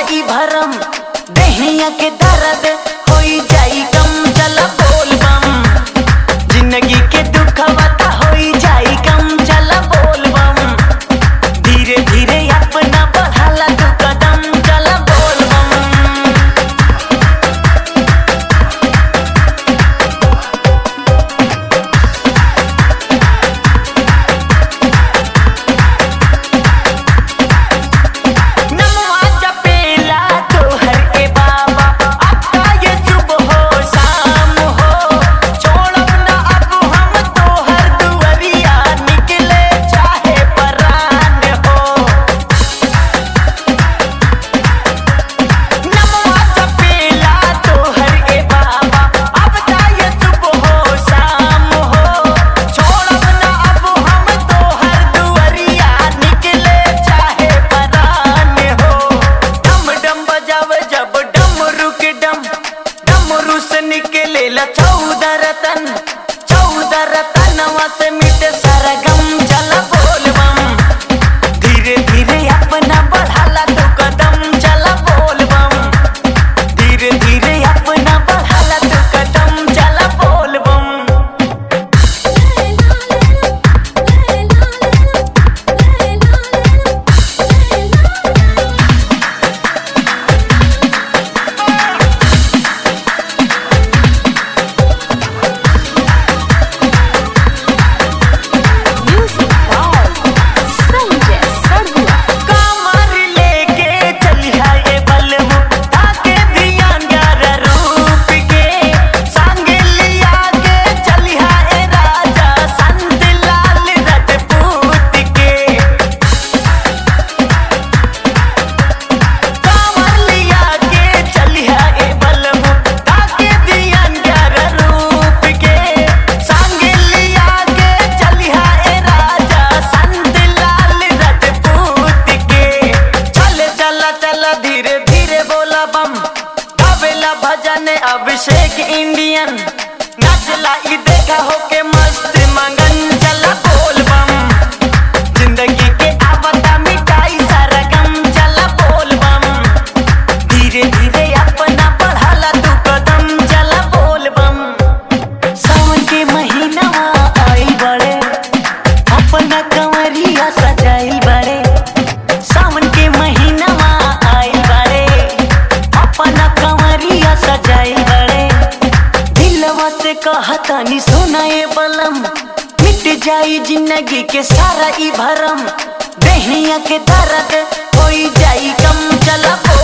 ई भरम दहिया के दर्द होई जाई कम चला बोल बम जिंदगी के दुख बता होई जाई कम चला बोल बम धीरे धीरे अपना बढ़ाला तू कदम चला बोल बम नमवा जपेला तोहर के बाबा आपका ये सुबह हो शाम हो छोड़ब ना अब हम तोहर दुआरिया निकले चाहे परान हो नमवा जपेला तोहर के बाबा आपका ये सुबह हो शाम हो छोड़ब ना अब हम तोहर दुआरिया निकले चाहे परान हो डम डम बजावे जब डमरू के डम डमरू से निकले ला चौदह रतन चौदह रतनवा से मिटे सारा गम चला बोल बम धीरे धीरे अपना बढ़ाला तो कदम चला बोल बम धीरे धीरे अपना बढ़ाला तो कदम चला बोल बम Music by Sanjay Sarua. कमर लेके चलिया ये बलमु ताके ध्यान यार रूप के संग लिया के चलिया ए राजा संत लाल रजपूत के कमर लिया के चलिया ए बलमु ताके ध्यान यार रूप के संग लिया के चलिया ए राजा संत लाल रजपूत के चले चला चला धीरे धीरे बोला बम गावेला भजन अभिषेक इंडियन नाचला ई देखा होके मस्त मंगन चला बोल बम जिंदगी के आवता मिटाई सारा गम चला बोल बम धीरे धीरे अपना बढ़ाला तू कदम चला बोल बम सावन के महीना आई बड़े अपना कंवरिया सजाइल बड़े सावन के महीना आइल बड़े अपना कंवरिया सजाइल बड़े दिलवा से कहतानी सोना ये बलम मिट जाई जिंदगी के सारा ई भरम दहिया के दर्द होई जाई कम चला बोल